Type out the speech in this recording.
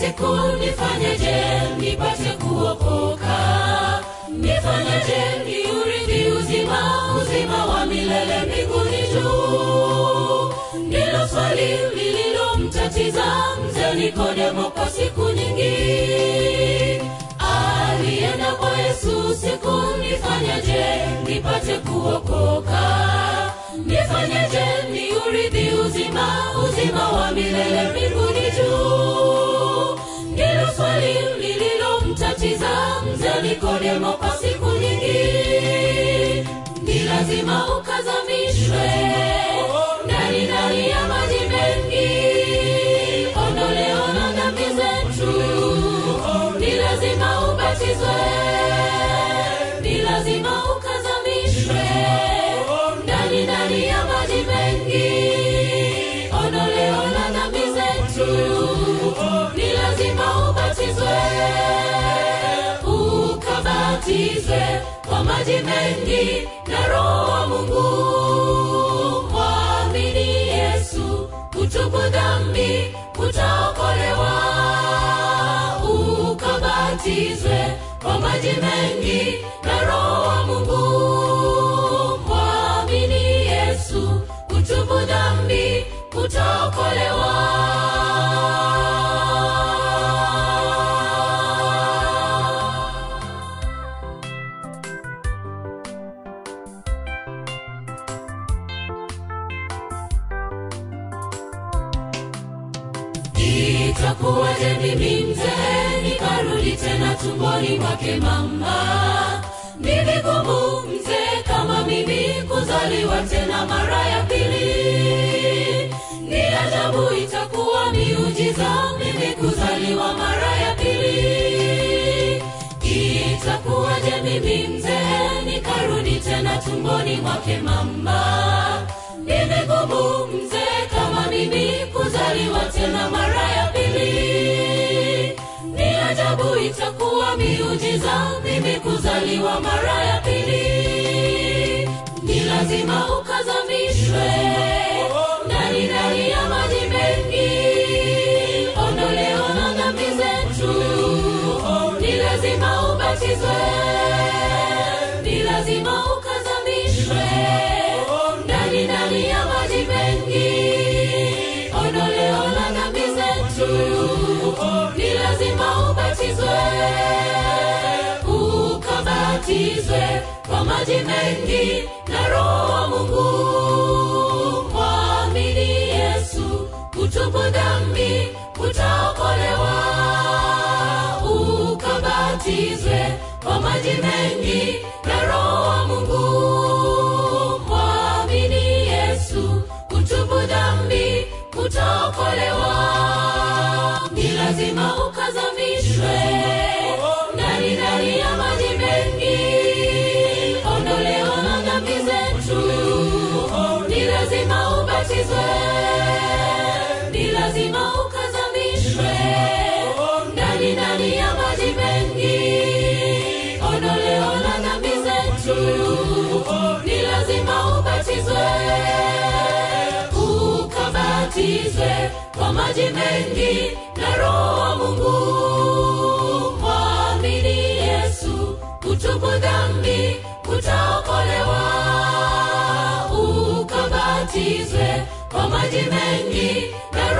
siku nifanyeje nipate kuokoka nifanyeje niurithi uzima uzima wa milele mbinguni juu ndilo swali lililomtatiza mzee nikodemo kwa siku nyingi alienda kwa yesu siku nifanyeje nipate kuokoka nifanyeje niurithi uzima uzima wa milele mbinguni juu ndilo swali lililomtatiza mzee nikodemo kwa siku nyingi ni lazima ukazamishwe ndani ndani ya maji mengi ondoleo na dhambi zetu ni lazima ubatizwe ni lazima ukazamishwe ndani ndani ya maji mengi ondoleo la dhambi zetu ni lazima ubatizwe ukabatizwe kwa maji mengi na roho wa mungu mwamini yesu kutubu dhambi utaokolewa ukabatizwe kwa maji mengi na roho wa mungu mwamini yesu kutubu dhambi utaokolewa itakuwaje mimi mzee nikarudi tena tumboni mwake mama ni vigumu mzee kama mimi kuzaliwa tena mara ya pili ni ajabu itakuwa miujiza mimi kuzaliwa mara ya pili itakuwaje mimi mzee nikarudi tena tumboni mwake mama ni vigumu mzee kama mimi kuzaliwa tena mara ya pili ni ajabu itakuwa miujiza mimi kuzaliwa mara ya pili ni lazima ukazamishwe ndani ndani ya maji mengi ondoleo na dhambi zetu ni lazima ubatizwe ni lazima ukazamishwe ndani ndani ya maji mengi ondoleo la dhambi zetu ni lazima ubatizwe ukabatizwe kwa maji mengi na roho wa mungu mwamini yesu kutubu dhambi utaokolewa ukabatizwe kwa maji mengi na roho wa mungu mwamini yesu kutubu dhambi utaokolewa ni lazima ukazamishwe ndani ndani ya maji mengi ondoleo na dhambi zetu ni lazima ubatizwe ni lazima ukazamishwe ndani ndani ya maji mengi ondoleo la dhambi zetu ni lazima ubatizwe ukabatizwe kwa maji mengi na roho wa mungu mwamini yesu kutubu dhambi utaokolewa ukabatizwe kwa maji mengi na